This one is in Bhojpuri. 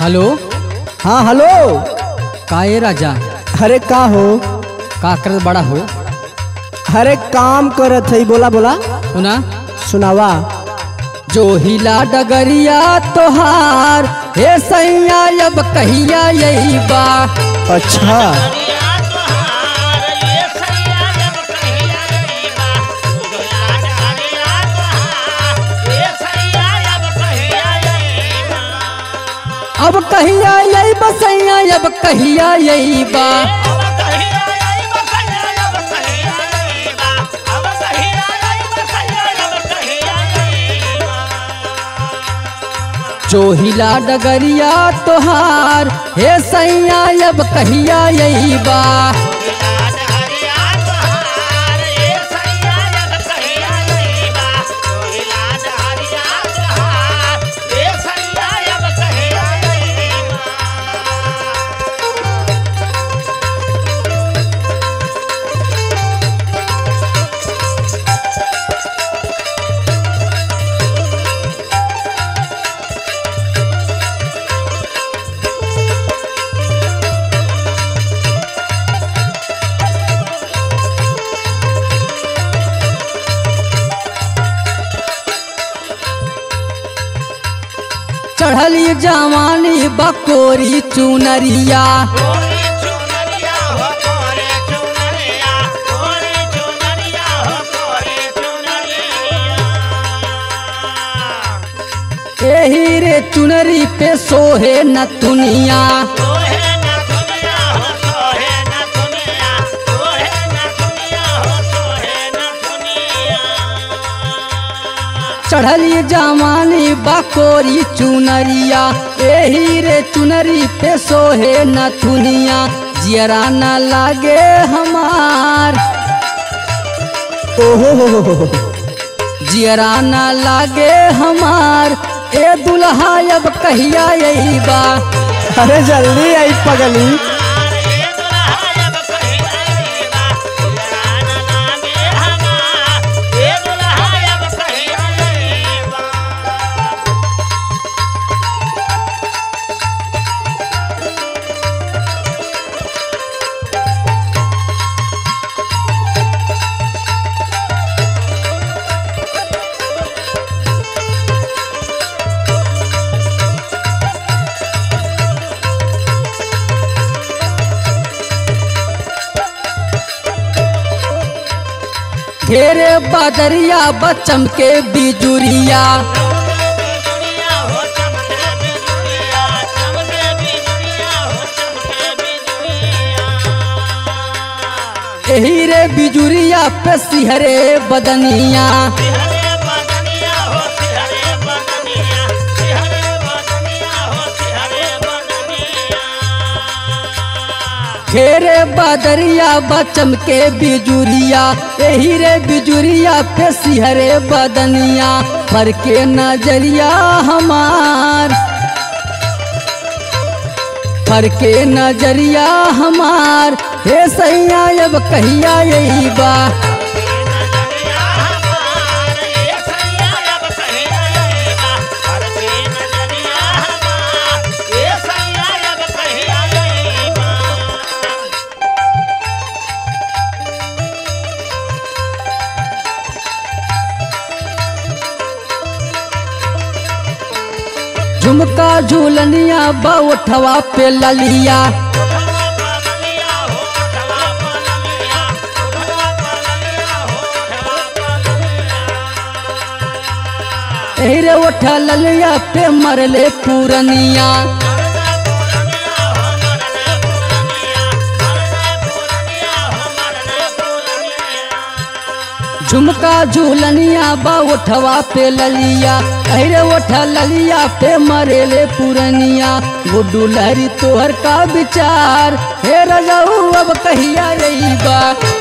हेलो हाँ हेलो का ए राजा अरे का हो का करत बड़ा हो अरे काम करत है बोला बोला सुना सुनावा जो हिला डगरिया तोहार हे सैया अब कहिया यही बा अच्छा अब कहिया यही बा सैया अब कहिया यही बा जो हिला डगरिया तोहार हे सैया अब कहिया यही बा चढ़ली जवानी बकोरी चुनरिया एही रे चुनरी पे सोहे न तुनिया चढ़ली जवानी बकोरी चुनरिया एही रे चुनरी पे सोहे न थुनिया जियरा न लागे हमार ओहो हो हो हो हो। जियरा न लागे हमार ए दुल्हा अब कहिया यही बा अरे जल्दी आई पगली घेरे बदरिया बचम के बिजुरिया एही रे बिजुरिया पे सिहरे बदनिया घेरे बदरिया बचम के बिजुरिया एही रे बिजुरिया पे सिहरे बदनिया फर के नजरिया हमार फर के नजरिया हमार हे सैया अब कहिया यही बा झुमका झूलनिया बउठवा पे ललिया एही रे उठा ललिया पे मरले पूरनिया झुमका झूलनिया बा उठवा पे ललिया अरे उठा ललिया पे मरेले पुरनिया गुड्डू लहरी तोहर का विचार हे रजाऊ अब कहिया रही बा